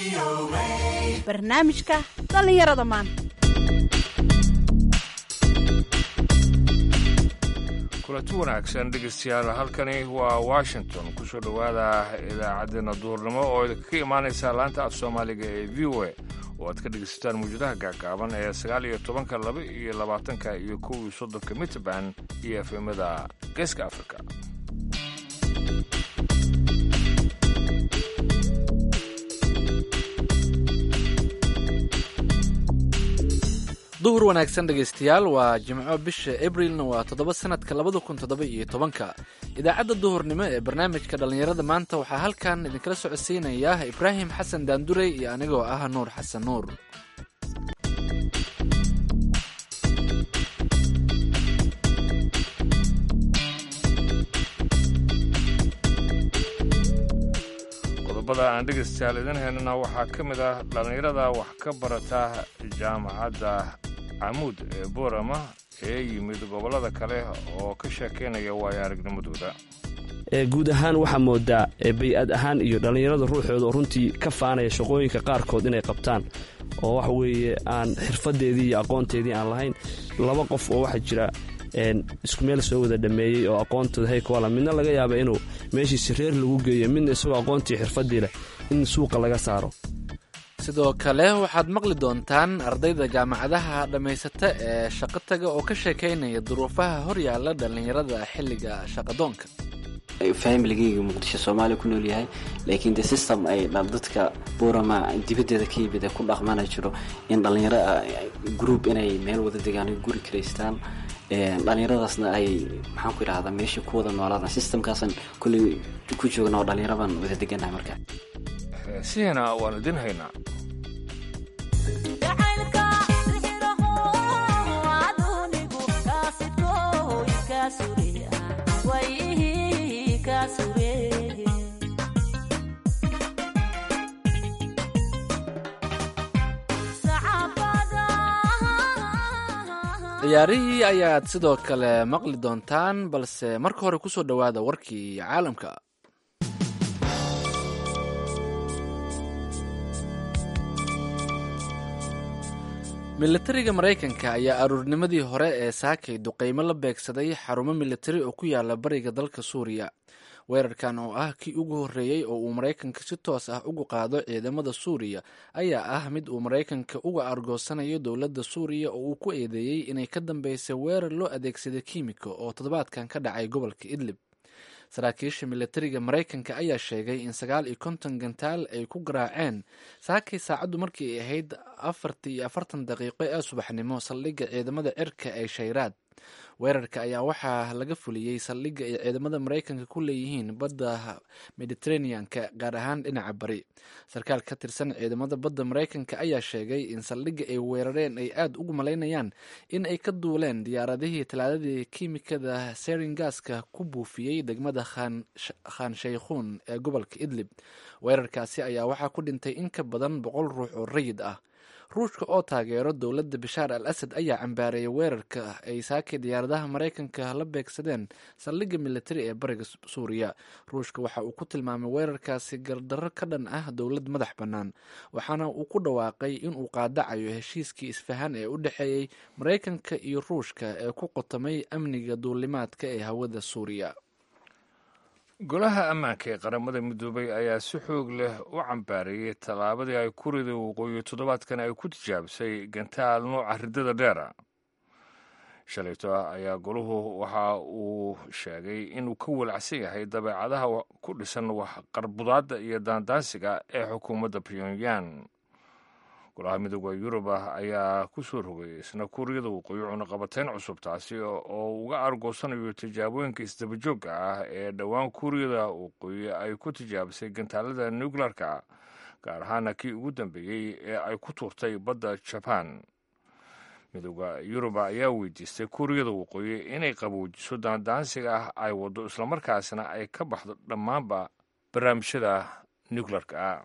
barnaamijka dhallinyarada maanta kulanti wanaagsan dhegeystayaal halkani waa washington kusoo dhowaada idaacaddeenna duurnimo oo idinkaga imaanaysa laanta af soomaaliga ee v o a oo aad ka dhegeysataan mawjadaha gaagaaban ee sagaal iyo tobanka laba iyo labaatanka iyo kow iyo soddonka mitrband iyo efemada geeska afrika duhur wanaagsan dhegaystayaal waa jimco bisha abrilna waa toddoba sanadka labada kun toddoba iyo tobanka idaacadda duhurnimo ee barnaamijka dhallinyarada maanta waxaa halkan idinkala socodsiinaya ibraahim xasan daandurey iyo anigoo ah nuur xasan nuur qodobada aan dhegaystayaal idin haynana waxaa ka mid ah dhallinyarada wax ka barata jaamacadda camuud ee boorama ee yimid gobollada kale oo ka sheekaynaya waayo aragnimadooda guud ahaan waxaa moodaa bay-ad ahaan iyo dhallinyarada ruuxooda oo runtii ka faanaya shaqooyinka qaarkood inay qabtaan oo waxa weeye aan xirfadeedii iyo aqoonteedii aan lahayn laba qof oo waxaa jira isku meel soo wada dhameeyey oo aqoontooda haykwala midna laga yaaba inuu meeshiisi reer lagu geeyo midna isagoo aqoontii xirfadii leh in suuqa laga saaro sidoo kale waxaad maqli doontaan ardayda jaamacadaha dhammaysata ee shaqo taga oo ka sheekaynaya duruufaha horyaala dhallinyarada xilliga shaqadoonka familigeyga muqdisho soomaaliya ku nool yahay laakiin de system ay dadka buurama dibaddeeda ka yimid ee ku dhaqmana jiro in dhallinyaro group inay meel wada degaan guri karaystaan dhallinyaradaasna ay maxaan ku idhahdaa meesha ku wada noolaadaan systemkaasan kulley ku joogna oo dhallinyaro baan wada deganahay marka heesihina waan idin haynaa ciyaarihii ayaad sidoo kale maqli doontaan balse marka hore kusoo dhowaada warkii caalamka militariga maraykanka ayaa aruurnimadii hore ee saakay duqeymo la beegsaday xarumo militari oo ku yaala bariga dalka suuriya weerarkan oo ah kii ugu horreeyey oo uu maraykanka si toos ah uga qaado ciidamada suuriya ayaa ah mid uu maraykanka uga argoosanayo dowladda suuriya oo uu ku eedeeyey inay ka dambeysay weerar loo adeegsaday kiimiko oo toddobaadkan ka dhacay gobolka idlib saraakiisha militariga maraykanka ayaa sheegay in sagaal iyo konton gantaal ay ku garaaceen saakay saacaddu markii ay ahayd afartii iyo afartan daqiiqo ee subaxnimo saldhigga ciidamada cirka ee shayraad weerarka ayaa waxaa laga fuliyey saldhigga ay ciidamada maraykanka ku leeyihiin badda mediteraneanka gaar ahaan dhinaca bari sarkaal ka tirsan ciidamada badda maraykanka ayaa sheegay in saldhigga ay weerareen ay aada ugu malaynayaan in ay ka duuleen diyaaradihii talaadadii kiimikada seringaska ku buufiyey degmada khan shaykhuun ee gobolka idlib weerarkaasi ayaa waxaa ku dhintay in ka badan boqol ruux oo rayid ah ruushka oo taageero dowladda bashaar al asad ayaa cambaareeyay weerarka ay saakay diyaaradaha maraykanka la beegsadeen saldhigga militari ee bariga suuriya ruushka waxa uu ku tilmaamay weerarkaasi gardarro ka dhan ah dowlad madax bannaan waxaana uu ku dhawaaqay inuu qaadacayo heshiiskii isfahan ee u dhexeeyey maraykanka iyo ruushka ee ku qotamay amniga duulimaadka ee hawada suuriya golaha ammaanka ee qaramada midoobay ayaa si xoog leh u cambaareeyey tallaabadii ay kurida waqooyi toddobaadkan ay ku tijaabisay gantaal nooca riddada dheera shalayto ayaa golahu waxa uu sheegay inuu ka walacsan yahay dabeecadaha ku dhisan waxqarbudaadda iyo daandaansiga ee xukuumadda pyongyang golaha midooda yurub ah ayaa ku soo rogay isna kuuriyada waqooyi cunaqabateyn cusub taasi oo uga argoosanayo tijaabooyinka isdabajoogga ah ee dhowaan kuuriyada waqooyi ay ku tijaabisay gantaalada nuclearka gaar ahaana kii ugu dambeeyey ee ay ku tuurtay badda jaban midooda yuruba ayaa weydiistay kuuriyada waqooyi inay qaboojiso daandaansiga ah ay waddo islamarkaasna ay ka baxdo dhammaanba barnaamijyada nuclearka ah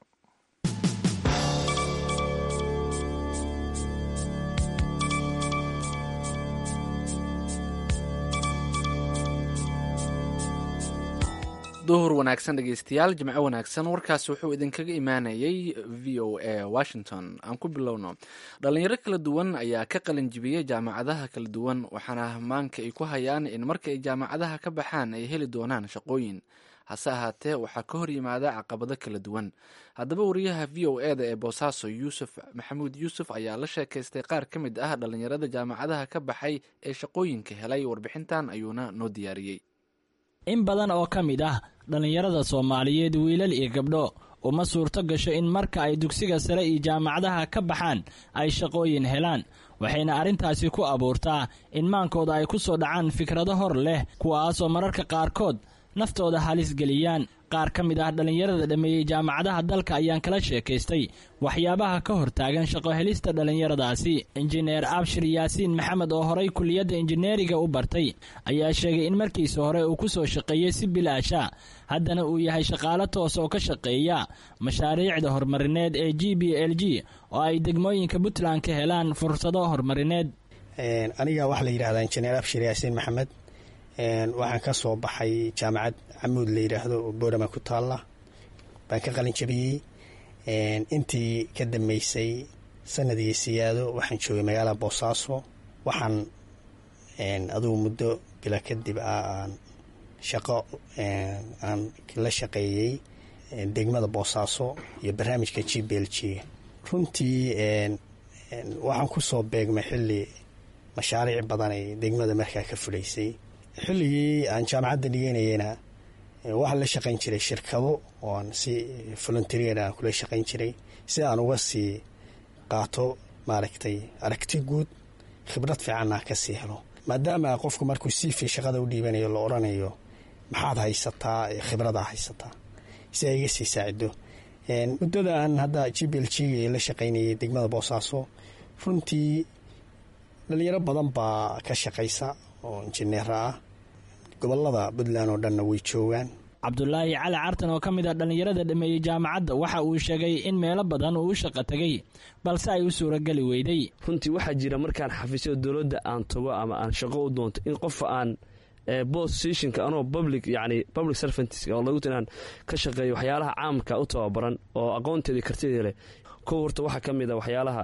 duhur wanaagsan dhegeystayaal jimco wanaagsan warkaasi wuxuu idinkaga imaanayay v o a washington aan ku bilowno dhalinyaro kala duwan ayaa ka qalin jibiyey jaamacadaha kala duwan waxaana maanka ay ku hayaan in marka ay jaamacadaha ka baxaan ay heli doonaan shaqooyin hase ahaatee waxaa ka hor yimaada caqabado kala duwan haddaba wariyaha v o e da ee boosaaso yuusuf maxamuud yuusuf ayaa la sheekaystay qaar ka mid ah dhalinyarada jaamacadaha ka baxay ee shaqooyinka helay warbixintan ayuuna noo diyaariyey in badan oo ka mid ah dhallinyarada soomaaliyeed wiilal iyo gabdho uma suurto gasho in marka ay dugsiga sare iyo jaamacadaha ka baxaan ay shaqooyin helaan waxayna arrintaasi ku abuurtaa in maankooda ay ku soo dhacaan fikrado hor leh kuwaasoo mararka qaarkood naftooda halis geliyaan qaar ka mid ah dhallinyarada dhammeeyey jaamacadaha dalka ayaan kala sheekaystay waxyaabaha ka hortaagan shaqo helista dhallinyaradaasi injineer abshir yaasiin maxamed oo horay kuliyadda injineeriga u bartay ayaa sheegay in markiisa hore uu ku soo shaqeeyey si bilaasha haddana uu yahay shaqaalo toos oo ka shaqeeya mashaariicda horumarineed ee g b l g oo ay degmooyinka puntland ka helaan fursado horumarineed aniga waxaa la yidhahdaa injineer abshir yaasiin maxamed waxaan ka soo baxay jaamacad camuud la yidhaahdo oo boorama ku taalla baan ka qalin jabiyey intii ka dambeysay sanadii siyaado waxaan joogay magaalada boosaaso waxaan adugu muddo bila kadib ah aan shaqo aan la shaqeeyey degmada boosaaso iyo barnaamijka g b l g runtii waxaan ku soo beegmay xilli mashaariic badan ay degmada markaa ka fulaysay xilligii aan jaamacadda dhigeynayeyna waxaan la shaqayn jiray shirkado oo aan si volunteer aan kula shaqayn jiray si aan uga sii qaato maaragtay aragti guud khibrad fiicanna ka sii helo maadaama qofku markuu siifi shaqada u dhiibanayo la odhanayo maxaad haysataa khibradaa haysataa si ay iga sii saacido muddada aan hadda g b l g la shaqaynayay degmada boosaaso runtii dhalinyaro badan baa ka shaqaysa oo injineera ah gobolada puntland oo dhanna way joogaan cabdulaahi cali cartan oo ka mid ah dhallinyarada dhameeyey jaamacadda waxa uu sheegay in meelo badan uu u shaqo tegay balse ay u suurageli weyday runtii waxaa jira markaan xafiisyada dowladda aan tago ama aan shaqo u doonto in qofa aan bosstationka anoo public yani public servants oo lagu inaan ka shaqeeyo waxyaalaha caamka u tababaran oo aqoonteedii kartidii leh kow horta waxaa ka mid a waxyaalaha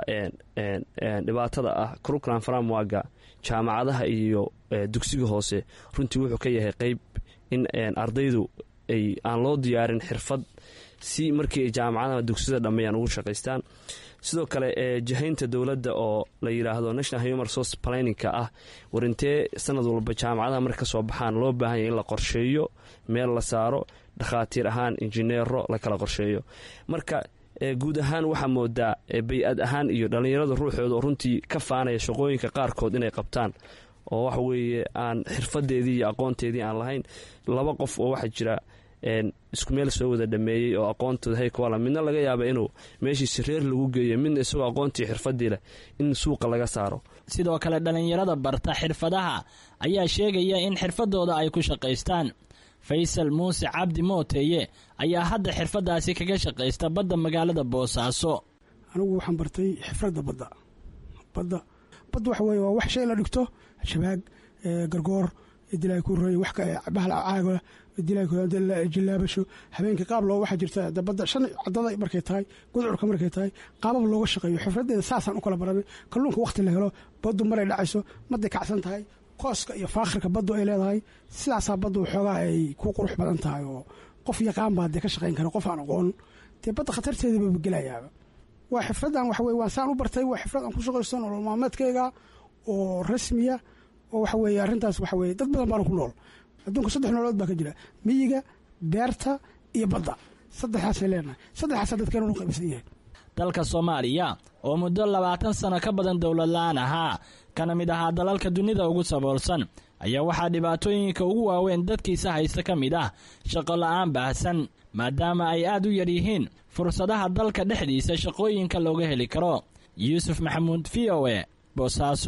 dhibaatada ah curriculam framwaga jaamacadaha iyo dugsiga hoose runtii wuxuu ka yahay qeyb in ardaydu ay aan loo diyaarin xirfad si markii ay jaamacadaha dugsiyada dhammeeyaan ugu shaqaystaan sidoo kale jahaynta dowladda oo la yidhaahdo national human resource planninka ah warintee sanad walba jaamacadaha marka ka soo baxaan loo baahan yahy in la qorsheeyo meel la saaro dhakhaatiir ahaan injineero la kala qorsheeyo marka guud ahaan waxaa moodaa bay-ad ahaan iyo dhallinyarada ruuxooda oo runtii ka faanaya shaqooyinka qaarkood inay qabtaan oo waxa weeye aan xirfadeedii iyo aqoonteedii aan lahayn laba qof oo waxaa jira isku meel soo wada dhameeyey oo aqoontooda haykwala midna laga yaaba inuu meeshiisi reer lagu geeyo midna isagoo aqoontii xirfadii leh in suuqa laga saaro sidoo kale dhallinyarada barta xirfadaha ayaa sheegaya in xirfadooda ay ku shaqaystaan faysal muuse cabdi mooteeye ayaa hadda xirfadaasi kaga shaqaysta badda magaalada boosaaso anigu waxaan bartay xifradda badda badda badda waxa weye waa wax shay la dhigto shabaag gargoor dilay ku roy wax bahal caaga dilay jilaabasho habeenkii qaab loo waxaa jirta dabadda shan cadada markay tahay gudcurka markay tahay qaabab looga shaqeeyo xifradeeda saasaan u kala baranay kalluunka wakhti la helo baddu maray dhacayso maday kacsan tahay kooska iyo faakhirka baddu ay leedahay sidaasaa baddu xoogaa ay ku qurux badan tahay oo qof yaqaan baa dee ka shaqayn kara qof aan aqoon dee badda khatarteedaba gelayaaba waa xifradan waxa weye waan saan u bartay waa xifrad aan ku shaqaysto nolol maalmeedkayga oo rasmiya oo waxa weeye arrintaas waxa weye dad badan baana ku nool adduunka saddex nololood baa ka jira miyiga beerta iyo badda saddexaasay leenahay saddexaasa dadkeena u qaybsan yahay dalka soomaaliya oo muddo labaatan sano ka badan dowlad la-aan ahaa kana mid ahaa dalalka dunida ugu saboolsan ayaa waxaa dhibaatooyinka ugu waaweyn dadkiisa haysta ka mid ah shaqo la-aan baahsan maadaama ay aad u yar yihiin fursadaha dalka dhexdiisa shaqooyinka looga heli karo yuusuf maxamuud v o e boosaaso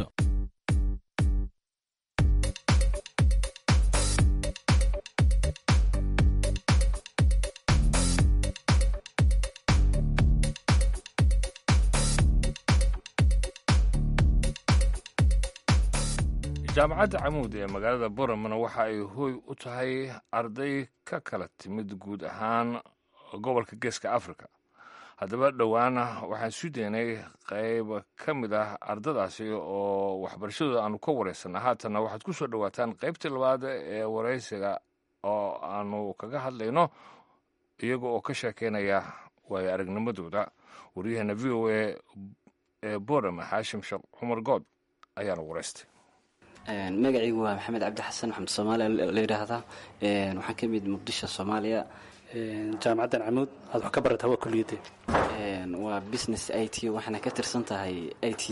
jaamacadda camuud ee magaalada boramana waxa ay hooy u tahay arday ka kala timid guud ahaan gobolka geeska africa haddaba dhowaana waxaan isu daynay qayb ka mid ah ardadaasi oo waxbarashadooda aanu ka wareysanna haatanna waxaad ku soo dhowaataan qaybtii labaad ee wareysiga oo aanu kaga hadlayno iyaga oo ka sheekeynaya waayo aragnimadooda waryaheena v o a ee borama xaashim sheekh cumar good ayaana wareystay magacaygu waa maxamed cabdi xasan maxamed soomaaliya la yidhaahdaa waxaan ka mid muqdisho soomaaliya jaamacaddan camuud aad wax ka barataa waa kuliyadee waa business i t waxaana ka tirsan tahay i t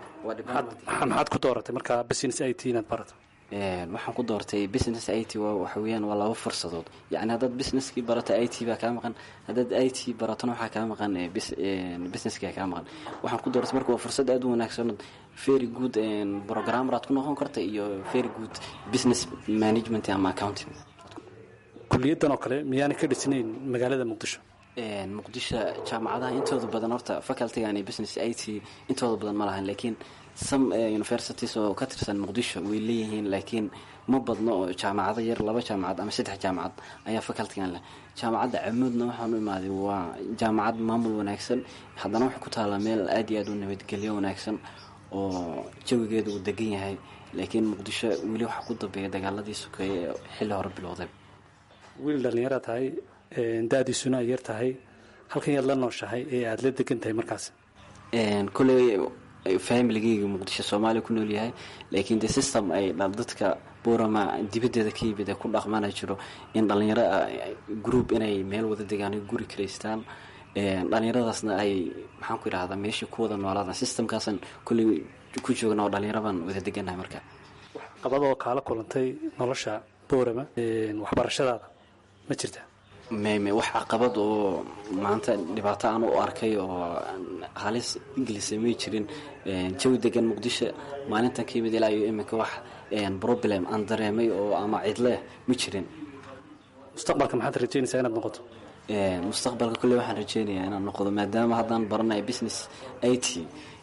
maxaad ku dooratay markaa business i t inaad barato waxaan ku doortay business i t waxa weeyaan waa laba fursadood yacni haddaad businesskii barato i t baa kaa maqan haddaad i t baratona waxaa kaa maqan businesski kaa maqan waxaan ku doortay marka waa fursad aad u wanaagsan very good programmer aad ku noqon karta iyo very good business management ama accounting kuliyaddan oo kale miyaanay ka dhisnayn magaalada muqdisho muqdisho jaamacadaha intooda badan horta facultygan iyo business i t intooda badan ma lahan laakiin some universities oo ka tirsan muqdisho way leeyihiin laakiin ma badno oo jaamacado yar laba jaamacad ama saddex jaamacad ayaa facultygan leh jaamacadda camuudna waxaan u imaaday waa jaamacad maamul wanaagsan haddana waxay ku taallaa meel aad iyo aad u nabadgelyo wanaagsan oo jawigeeda uu degan yahay laakiin muqdisho weli waxaa ku dambeeya dagaaladii sokeeye ee xilli hore bilowday wiil dhallinyara tahay da-diisuna ay yar tahay halkan yaad la nooshahay ee aada la degan tahay markaas koley familigeyga muqdisho soomaaliya ku nool yahay laakiin de system ay dadka borama dibaddeeda ka yimid ee ku dhaqmana jiro in dhallinyaro group inay meel wada degaan guri karaystaan dhallinyaradaasna ay maxaan ku idhahdaa meeshii ku wada noolaadaan systemkaasan kolley ku joogna oo dhallinyaro baan wada degannahay marka qabadoo kaala kulantay nolosha borama waxbarashadaada ma jirta meme wax caqabad oo maanta dhibaato aan u arkay oo halis ingilisa may jirin jawi degan muqdisho maalintan ka yimid ilaa iyo iminka wax problem aan dareemay oo ama cidleh ma jirin mustaqbalka maxaad rajeynaysaa inaad noqoto mustaqbalka kolley waxaan rajeynayaa inaan noqdo maadaama haddaan baranayo business i t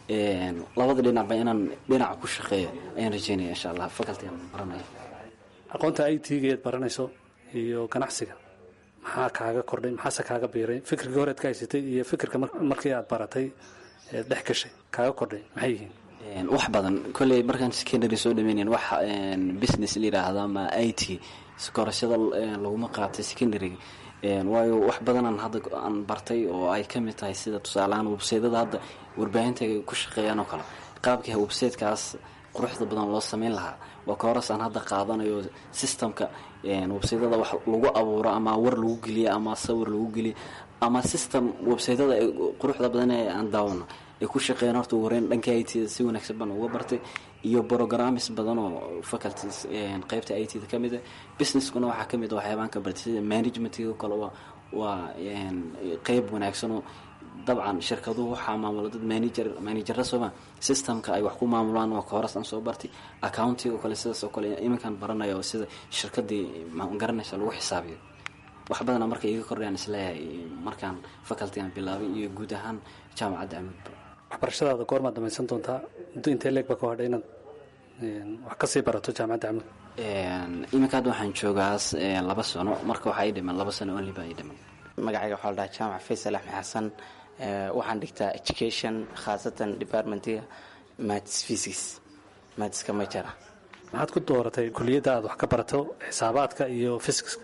labada dhinacba inaan dhinaca ku shaqeeyo ayaan rajeynaya insha allah facultygan baranaya aqoonta i t gaeed baranayso iyo ganacsiga maxaa kaaga kordhay maxaase kaaga biiray fikirkii horead ka haysatay iyo fikirka markii aad baratay eed dhex gashay kaaga kordhay maxay yihiin wax badan kolley markaan secondary soo dhameynayn wax business la yidhaahdo ama i t korashada laguma qaatay secondary waayo wax badanaan hadda aan bartay oo ay ka mid tahay sida tusaalehaan websaydada hadda warbaahinta ku shaqeeyaan oo kale qaabkii websaytekaas quruxda badan loo sameyn lahaa waa ka horas aan hadda qaadanayo systemka websaydada wax lagu abuuro ama war lagu geliyo ama sawir lagu geliyo ama system websaydada quruxda badan ee aan daawano ay ku shaqeeyaan horta wareyn dhanka i t da si wanaagsan baan uga bartay iyo programmes badan oo faculties qeybta i t da ka mid ah businesskuna waxaa ka mid a waxyaabaan ka bartay sida managementkiga kale waa waa qeyb wanaagsanoo dabcan shirkaduhu waxaa maamula dad manager manajara sooma systemka ay wax ku maamulaan waa ka horas aan soo bartay accountiga oo kale sidaas oo kale iminkaan baranaya oo sida shirkadii magaranaysa lagu xisaabiyo wax badana marka iga kordhayaan isleeyahay markaan facultygan bilaabay iyo guud ahaan jaamacadda amuudba waxbarashadaada goormaad dhamaysan doontaa muddo intee leeg ba ka hadhay inaad wax kasii barato jaamacadda camuud iminka hadda waxaan joogaas laba sano marka waxaa ii dhiman laba sano only baa ii dhiman magacayga waxaa la dhahaa jaamac faysal axmed xasan waxaan dhigtaa education khaasatan departmentiga matis physics matiska majara maxaad ku dooratay kuliyadda aad wax ka barato xisaabaadka iyo fysiska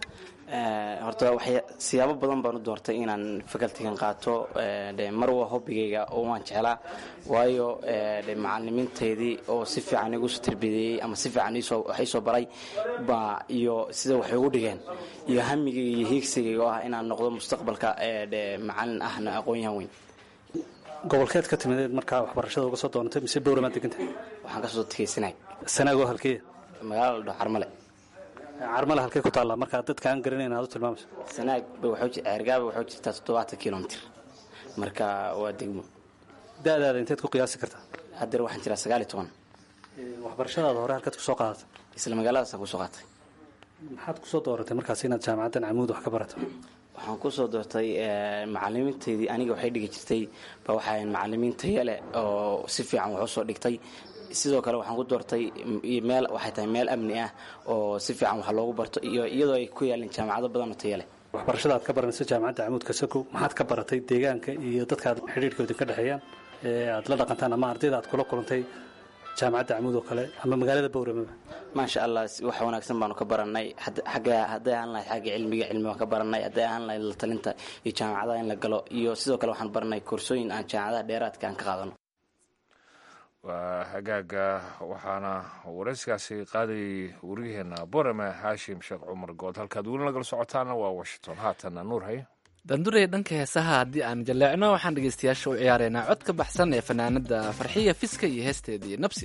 horta waxay siyaabo badan baan u doortay inaan facultygan qaato de mar waa hobbigayga oo waan jeclaa waayo de macalimiinteydii oo si fiican igu soo tarbiyeeyey ama si fiican wax iisoo baray baa iyo sida waxay ugu dhigeen iyo hamigayga iyo hiigsigayga oo ah inaan noqdo mustaqbalka de macalin ahna aqoon-yahan weyn gobolkeed ka timideed markaa waxbarashada uga soo doonatay mise bowramaad degantahay waxaan kasoo tegay sanaag sanaagoo halkeeya magaalada la dhaho carmale carmale halkee ku taallaa markaa dadka aan garanayn aad u tilmaamayso sanaag ceergaaba waxuu jirtaa toddobaatan kilomitr marka waa degmo da-daada inteed ku qiyaasi kartaa haddeer waxaan jiraa sagaal iyo toban waxbarashadaada hore halkeed kusoo qaadatay isla magaaladaasaan kusoo qaatay maxaad kusoo dooratay markaas inaad jaamacaddan camuud wax ka barato waxaan kusoo doortay macalimiinteydii aniga waxay dhigi jirtay ba waxaa macalimiin taya leh oo si fiican wax usoo dhigtay sidoo kale waxaan ku doortay meel waxay tahay meel amni ah oo si fiican wax loogu barto iyo iyadoo ay ku yaalin jaamacado badan oo tayo leh waxbarashada aad ka baranayso jaamacadda camuudka sako maxaad ka baratay deegaanka iyo dadka aad xidhiirhkooda ka dhexeeyaan ee aad la dhaqantaan ama ardayda aad kula kulantay jaamacadda camuud oo kale ama magaalada bowramaba maasha allah wax wanaagsan baanu ka baranay xagga hadday ahaan lahayd xagga cilmiga cilmi baan ka baranay hadday ahaan lahayd la talinta iyo jaamacadaha in la galo iyo sidoo kale waxaan baranay koorsooyin aan jaamacadaha dheeraadka aan ka qaadano waa hagaaga waxaana warayskaasi qaadayay wariyaheena borame haashim sheekh cumar good halkaad weli nagala socotaana waa washington haatanna nuur haye dandurey dhanka heesaha haddii aan jaleecno waxaan dhegeystayaasha u ciyaareynaa cod ka baxsan ee fanaanada farxiya fiska iyo heesteedii nabsi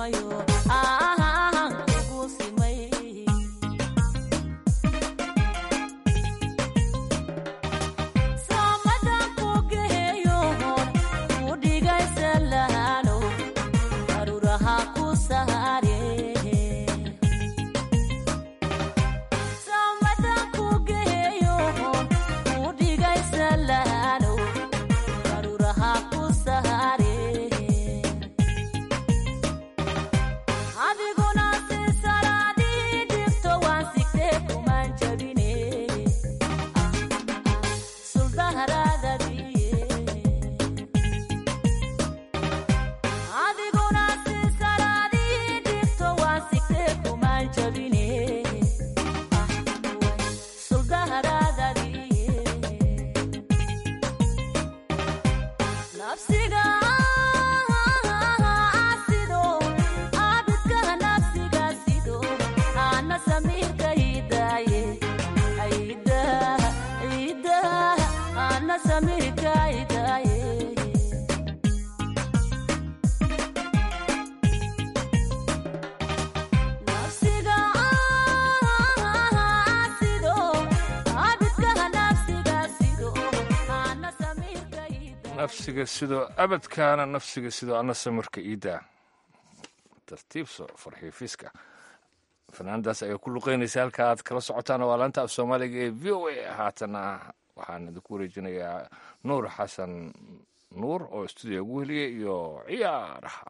nafsiga sidoo abadkaana nafsiga sidoo ana samirka iidaa tartiibso farxiifiska fanaanadaas ayaa ku luqeynaysa halka aad kala socotaan waa laanta af soomaaliga ee v o a haatana waxaan idinku wareejinayaa nuur xasan nuur oo stuudiya ugu heliyay iyo ciyaaraha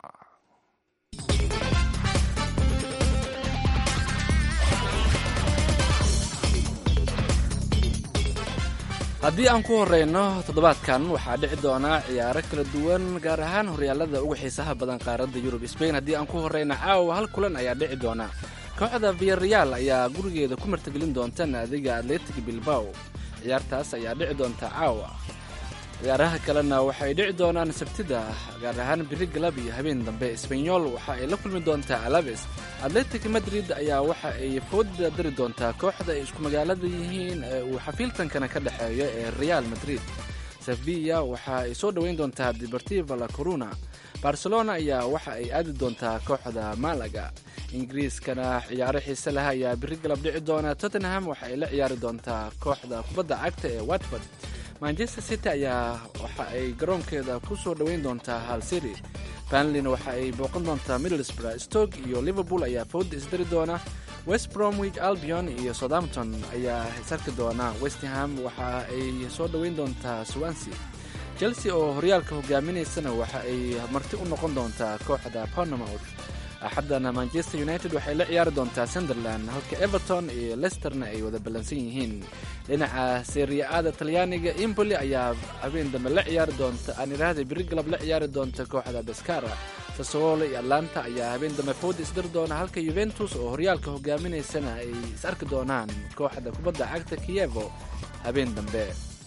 haddii aan ku horeyno toddobaadkan waxaa dhici doonaa ciyaaro kala duwan gaar ahaan horyaalada uga xiisaha badan qaaradda yurub sbain haddii aan ku horeyna caawa hal kulan ayaa dhici doona kooxda viyareal ayaa gurigeeda ku martagelin doonta naadiga atletic bilbao ciyaartaas ayaa dhici doonta caawa ciyaaraha kalena waxay dhici doonaan sabtida gaar ahaan biri galab iyo habeen dambe esbanyol waxa ay la kulmi doontaa alabes atletic madrid ayaa waxa ay fooda dari doontaa kooxda ay isku magaalada yihiin ee uu xafiiltankana ka dhexeeyo ee real madrid sevilla waxa ay soo dhoweyn doontaa deportiva la coruna barcelona ayaa waxa ay aadi doontaa kooxda malaga ingiriiskana ciyaaro xiise leh ayaa biri galab dhici doona tottenham waxa ay la ciyaari doontaa kooxda kubadda cagta ee watford manchester city ayaa waxa ay garoonkeeda ku soo dhoweyn doontaa hal city banlin waxa ay booqan doontaa middlesbrough stoke iyo liverpool ayaa fooda isdari doona west bromwich albion iyo southampton ayaa isarki doona westham waxa ay soo dhoweyn doontaa swansea chelsea oo horyaalka hogaaminaysana waxa ay marti u noqon doontaa kooxda ponamouth axaddana manchester united waxay la ciyaari doontaa sunderland halka everton iyo lesterna ay wada ballansan yihiin dhinaca seriya-ada talyaaniga imboli ayaa habeen dambe la ciyaari doonta aan idhaahda biri galab la ciyaari doonta kooxda baskara sasowolo iyo atlanta ayaa habeen dambe fooda isdari doona halka yuventus oo horyaalka hogaaminaysana ay is arki doonaan kooxda kubadda cagta kiyevo habeen dambe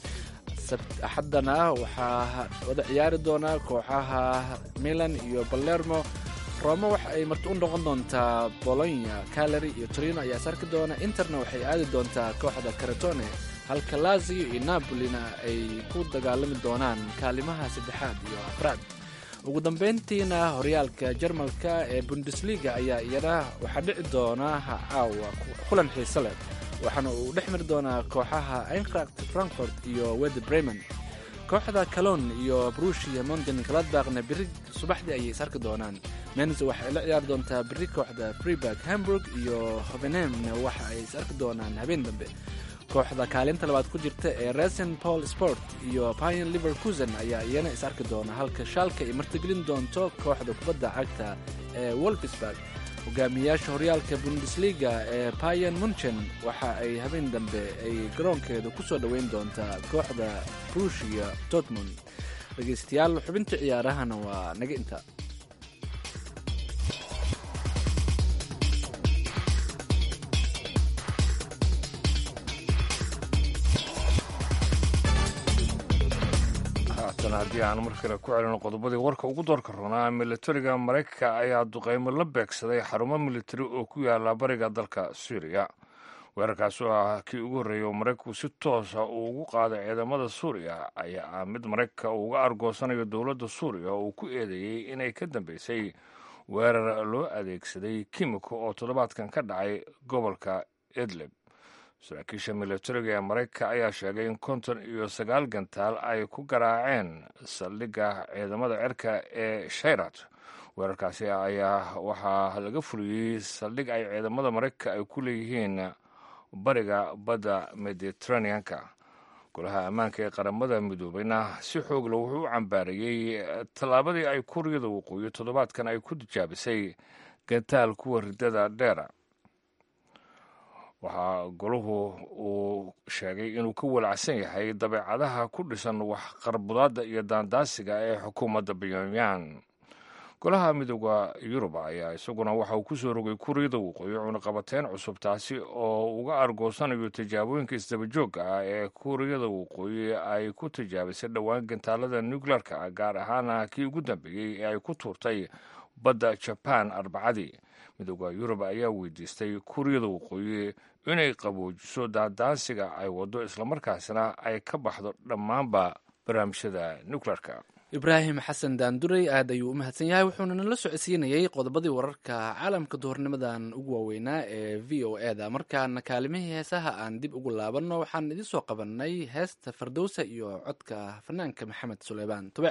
axaddana waxaa wada ciyaari doonaa kooxaha milan iyo balermo roma waxa ay marti u noqon doontaa bolonya calary iyo torino ayaa sarki doona interna waxay aadi doontaa kooxda karatone halka lazio iyo napolina ay ku dagaalami doonaan kaalimaha saddexaad iyo afraad ugu dambeyntiina horyaalka jarmalka ee bundesliga ayaa iyana waxaa dhici doona caawa kulan xiise leh waxaana uu dhex mari doonaa kooxaha eintracht frankfort iyo wede bremen kooxda calon iyo brushia monten galadbaqna beri subaxdii ayay is arki doonaan menz waxay la ciyaari doontaa beri kooxda freeburg hamburg iyo hovenhemna waxa ay is arki doonaan habeen dambe kooxda kaalinta labaad ku jirta ee resen paul sport iyo pion liverkusen ayaa iyana is arki doona halka shaalka ay martigelin doonto kooxda kubadda cagta ee wolfsburg hogaamiyayaasha horyaalka bundesliga ee bayan munchen waxa ay habeen dambe ay garoonkeeda ku soo dhoweyn doontaa kooxda brushia dortmund dhegaystayaal xubinta ciyaarahana waa naga inta haatan haddii aan mar kale ku celino qodobadii warka ugu doorka roonaa militariga maraykanka ayaa duqeymo la beegsaday xarumo militari oo ku yaala bariga dalka suuriya weerarkaas oo ah kii ugu horreeyay oo maraykanku si toosa uu ugu qaaday ciidamada suuriya ayaa ah mid maraykanka uu uga argoosanayo dowladda suuriya oo uu ku eedeeyey inay ka dambeysay weerar loo adeegsaday kimiko oo toddobaadkan ka dhacay gobolka idlib saraakiisha milatariga ee maraykanka ayaa sheegay in konton iyo sagaal gantaal ay ku garaaceen saldhigga ciidamada cirka ee shayrat weerarkaasi ayaa waxaa laga fuliyey saldhig ay ciidamada maraykanka ay ku leeyihiin bariga badda mediteraneanka golaha ammaanka ee qaramada midoobeyna si xoogla wuxuu u cambaarayey tallaabadii ay kuuriyada waqooyi toddobaadkan ay ku tijaabisay gantaal kuwa riddada dheera waxaa golahu uu sheegay inuu ka walacsan yahay dabeecadaha ku dhisan wax qarbudaadda iyo daandaasiga ee xukuumadda pyongyang golaha midooda yurub ayaa isaguna waxa uu ku soo rogay kuuriyada waqooyi cunaqabateyn cusub taasi oo uga argoosanayo tijaabooyinka isdabajoogga ah ee kuuriyada waqooyi ay ku tijaabisay dhowaan gantaalada nuclearka ah gaar ahaana kii ugu dambeeyey ee ay ku tuurtay badda jaban arbacadii midooda yurub ayaa weydiistay kuuriyada waqooyi inay qaboojiso daandaansiga ay waddo islamarkaasna ay ka baxdo dhammaanba barnaamijyada nuclearka ibraahim xasan daandurey aad ayuu u mahadsan yahay wuxuuna nala socodsiinayey qodobadii wararka caalamka duhurnimadan ugu waaweynaa ee v o e da markaana kaalimihii heesaha aan dib ugu laabanno waxaan idin soo qabannay heesta fardowsa iyo codka fanaanka maxamed suleymaan tube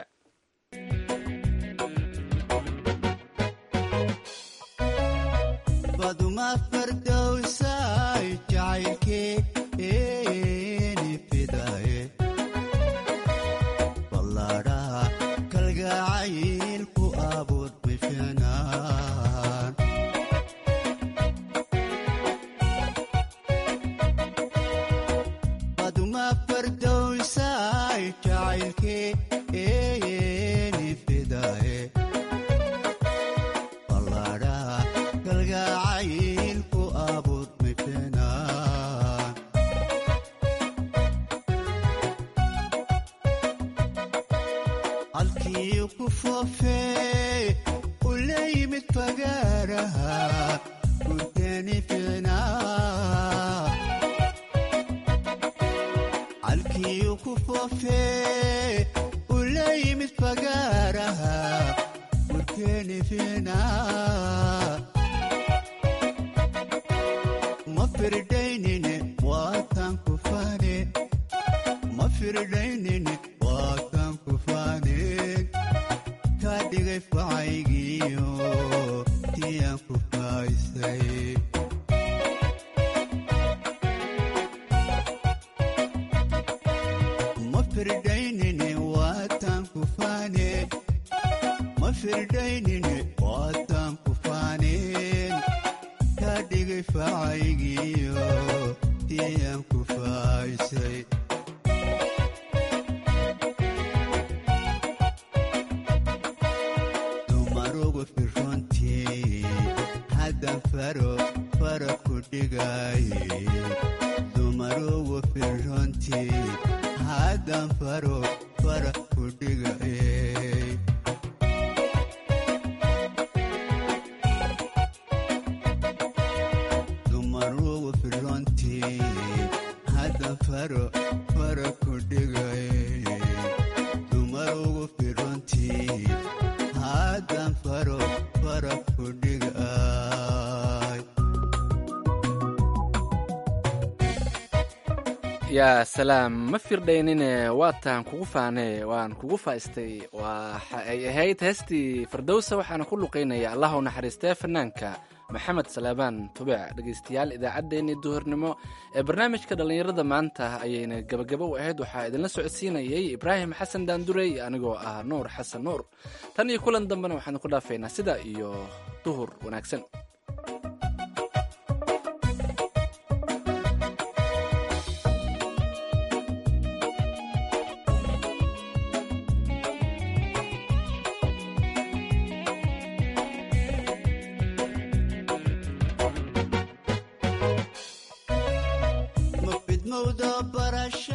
yaa salaam ma firdhaynine waataan kugu faane waan kugu faaistay waxa ay ahayd heestii fardowsa waxaana ku luqaynaya allah u naxariistee fanaanka maxamed salaabaan tubec dhegaystayaal idaacaddeenii duhurnimo ee barnaamijka dhallinyarada maanta ayayna gabagabo u ahayd waxaa idinla socodsiinayay ibraahim xasan daandurey anigoo ah nuur xasan nuur tan iyo kulan dambena waxaan ku dhaafaynaa sida iyo duhur wanaagsan mafidmowda barash